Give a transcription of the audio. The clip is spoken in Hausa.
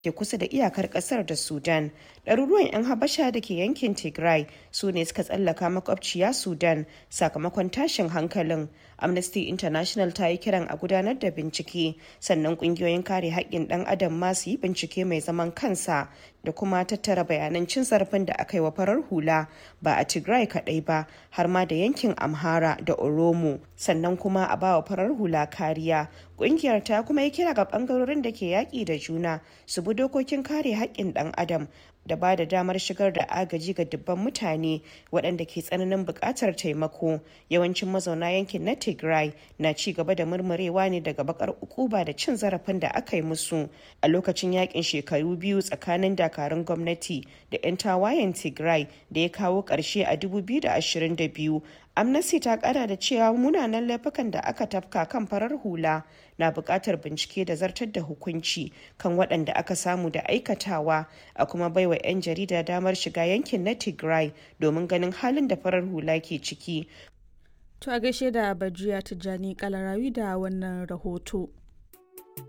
ke kusa da iyakar kasar da Sudan. Ɗaruruwan 'yan Habasha da ke yankin Tigray su ne suka tsallaka makwabciya Sudan sakamakon tashin hankalin. Amnesty International ta yi kiran a gudanar da bincike sannan ƙungiyoyin kare haƙƙin ɗan adam ma su yi bincike mai zaman kansa da kuma tattara bayanan cin zarafin da aka yi wa farar hula ba a Tigray kaɗai ba har ma da yankin Amhara da Oromo sannan kuma a bawa farar hula kariya. Ƙungiyar ta kuma yi kira ga ɓangarorin da ke yaƙi da juna su bi dokokin kare haƙƙin ɗan adam da ba da damar shigar da agaji ga dubban mutane waɗanda ke tsananin buƙatar taimako yawancin mazauna yankin na tigray na ci gaba da murmurewa ne daga bakar ukuba da cin zarafin da aka yi musu a lokacin yakin shekaru biyu tsakanin dakarun gwamnati da 'yan tawayen tigray da ya kawo ƙarshe a 2022 amnesty ta kara da cewa munanan laifukan da aka tafka kan farar hula na buƙatar bincike da zartar da hukunci kan waɗanda aka samu da aikatawa a kuma baiwa 'yan jarida damar shiga yankin na tigray domin ganin halin da farar hula ke ciki To a gaishe da Bajiya Tijjani Kalarawi da wannan rahoto.